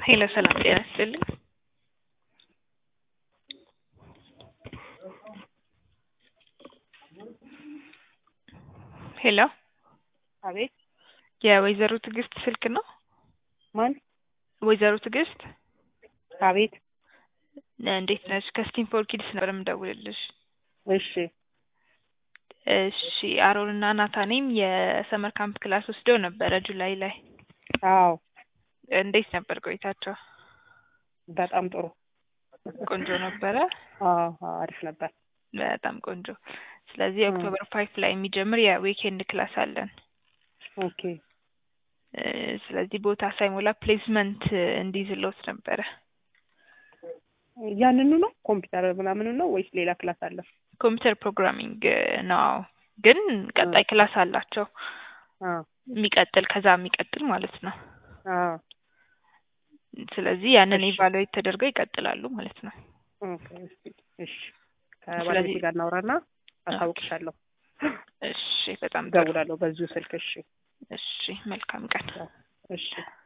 ሄሎ ሰላም ጤና ይስጥልኝ። ሄሎ አቤት የወይዘሮ ትዕግስት ስልክ ነው? ማን? ወይዘሮ ትዕግስት አቤት እንዴት ነሽ? ከስቲም ፎር ኪድስ ነበር የምደውልልሽ። እሺ እሺ አሮን እና ናታኔም የሰመር ካምፕ ክላስ ወስደው ነበረ ጁላይ ላይ። አዎ እንዴት ነበር ቆይታቸው? በጣም ጥሩ ቆንጆ ነበረ። አዎ አዎ፣ አሪፍ ነበር። በጣም ቆንጆ። ስለዚህ እ ኦክቶበር ፋይፍ ላይ የሚጀምር የዊኬንድ ክላስ አለን። ኦኬ እ ስለዚህ ቦታ ሳይሞላ ፕሌስመንት እንዲይዝልዎት ነበረ። ያንኑ ነው ኮምፒውተር ምናምኑ ነው ወይስ ሌላ ክላስ አለ? ኮምፒውተር ፕሮግራሚንግ ነው ግን ቀጣይ ክላስ አላቸው አ የሚቀጥል ከዛ የሚቀጥል ማለት ነው። አ ስለዚህ ያንን እሺ ኢቫሉዌት ተደርገው ይቀጥላሉ ማለት ነው። ኦኬ እስቲ እሺ ከባለቤቴ ስለዚህ ጋር እናውራና ኦኬ አሳውቅሻለሁ። እሺ በጣም ጥሩ እደውላለሁ በዚሁ ስልክ። እሺ እሺ መልካም ቀን። እሺ